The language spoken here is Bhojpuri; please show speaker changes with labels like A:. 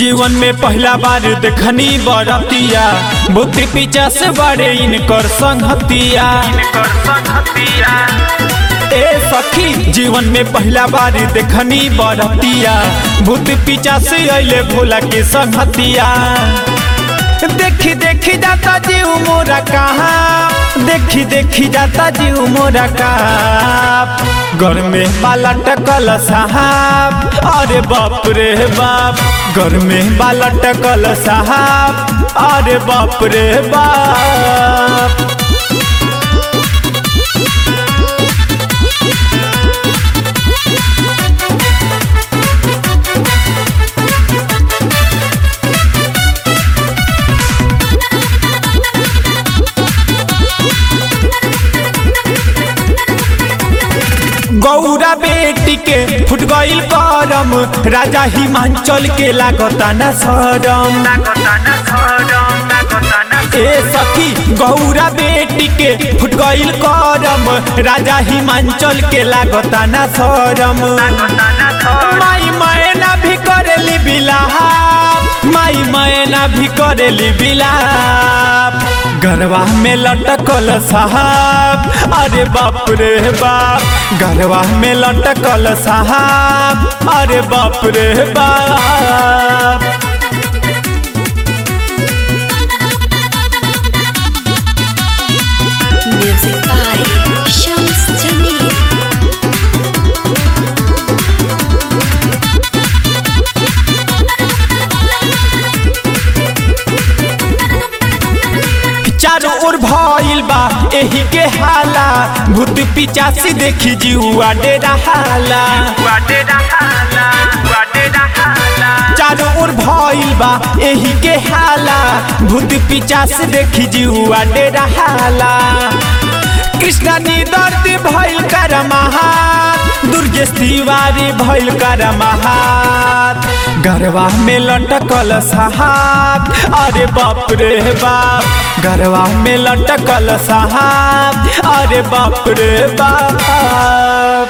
A: जीवन में पहला बार देखनी बरतिया बुद्धि पीछा से बड़े इनकर संगतिया ए सखी जीवन में पहला बार देखनी बरतिया भूत पीछा से अले भोला के संगतिया देखी देखी जाता जीव मोरा कहाँ देखी देखी जाता जीव मोरा कहाँ घर में बाला टकल साहब अरे बाप रे बाप घर में बाला टकल साहब अरे बाप रे बाप गौरा बेटी के फुट गईल करम राजा हिमांचल के लागता न सरम ए सखी गौरा बेटी के फुट गईल करम राजा हिमांचल के लागता न सरम माई मैना भी करेली बिलाप माई मैना भी करेली बिलाप गरवा में लटकल साहब अरे बाप रे बाप गरवा में लटकल साहब अरे बाप रे बाप
B: Music by Shams Jamil.
A: चारों ओर भइल बा एही के हाला भूत पिचासी देखी जीवा डेरा हाला चारों ओर भइल बा एही के हाला भूत पिचासी देखी जीवा डेरा हाला कृष्णा नी दर्द भइल कर महात दुर्गेश तिवारी भइल कर महात गरवा में लटकल साहब अरे बाप रे बाप गरवा में लटकल साहब अरे बाप रे बाप